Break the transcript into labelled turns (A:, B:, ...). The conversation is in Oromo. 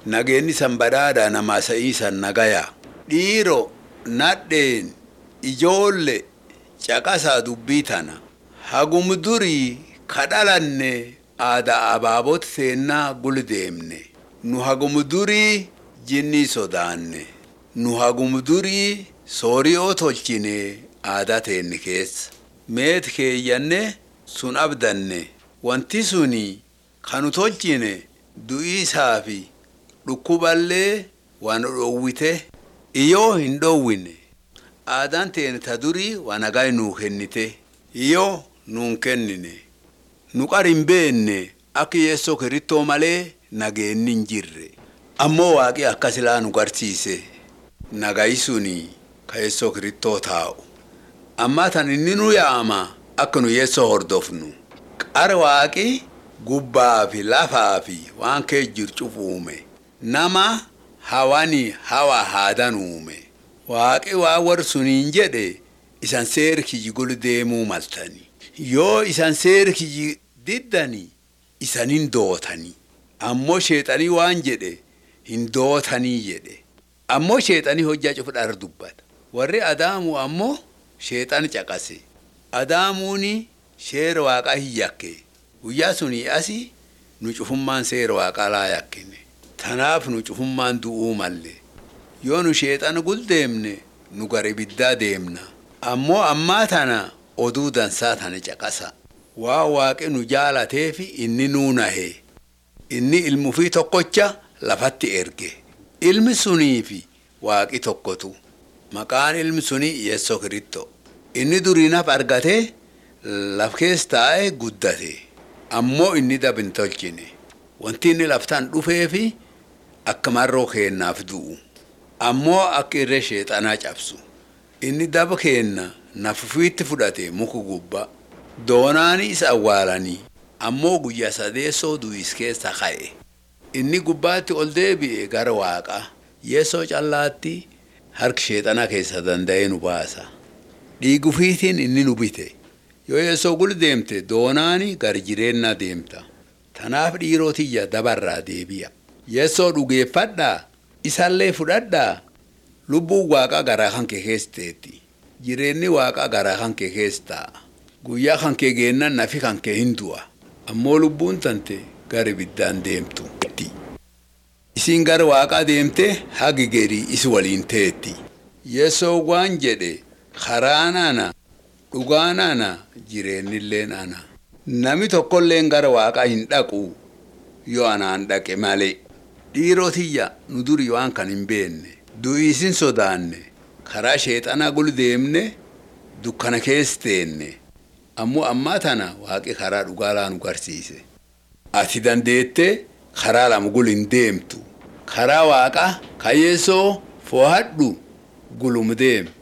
A: nageenni san badhaadha namaa sa'iisan nagaya dhiiro nadheen ijoolle caqasaa dubbii tana hagum durii kadhalanne aadaa abaabot seennaa gul deemne nu hagum durii jinnii sodaanne nu hagum durii sooriyoo tolchine aadaa teenni keessa meet keeyyanne sun abdanne wanti suni kanu tolchine du'iisaa fi dhukkuballee waan dhoowwite iyoo hin dhoowwine aadaan teene ta durii waan nagaa nuu kennite iyoo nuun kennine nu qar hin beenne akka yeessoo kirittoo malee nageenni hin jirre ammoo waaqi akka silaa nu garsiise nagayi suni ka yeessoo kirittoo taa'u ammaa tan inni nu yaama akka nu yeessoo hordofnu qar waaqi gubbaa fi lafaa fi waan kee jircuuf uume nama hawani hawa haadan uume waaqi waa war suniin jedhe isan seer kiyyi gol deemuu maltani yoo isan seer kiyyi diddani isanin dootani ammoo sheexanii waan jedhe hin dootanii jedhe ammoo sheexanii hojjaa cufudhar dubbata warri adaamu ammoo sheexan caqase adaamuuni sheera waaqaa hin yakke guyyaa sunii asi nu cufummaan seera waaqaa laa yakkine tanaaf nu cufummaan du'uu malle yoo nu sheexana gul deemne nu gara ibiddaa deemna ammoo ammaa tana oduu dansaa tana caqasa waa waaqi nu jaalateefi inni nuu nahe inni ilmufii tokkocha lafatti erge ilmi suniifi waaqi tokkotu maqaan ilmi sunii yeessoo kiritto inni duriinaaf argatee laf kees taa'e guddate ammoo inni dab hin tolchine wanti inni laftaan dhufeefi akka marroo keennaaf du'u ammoo akka irree sheexanaa cabsu inni daba keenna nafufiitti fudhate muku gubba doonaani isa awwaalanii ammoo guyyaa sadeessoo du'is keessa ka'e inni gubbaatti ol deebi'e gara waaqa yeessoo callaatti harki sheexanaa keessa danda'ee nu baasa dhiigufiitiin inni nu bite yoo yeessoo gul deemte doonaani gar jireennaa deemta tanaaf dhiirotiyya dabarraa deebi'a yeessoo dhugeeffadhaa isallee fudhadhaa lubbuun waaqaa garaa kan kee keesseetti jireenyi waaqaa garaa kan kee keessa taa'a guyyaa kan kee geennan nafi kan kee hin du'a ammoo lubbuun tante gara ibiddaan deemtu isiin gara waaqaa deemte hagi gerii isi waliin teetti yeessoo waan jedhe karaan ana dhugaan ana jireennilleen ana nami tokkolleen gara waaqaa hin dhaqu yoo anaan dhaqe malee dhiirotiyya nu duri waan kan hin beenne du'iisin sodaanne karaa sheexanaa gul deemne dukkana keessa teenne ammoo ammaa tana waaqi karaa dhugaa laa nu garsiise ati dandeette karaa lama gul hin deemtu karaa waaqa kayyeessoo foohadhu gulum deem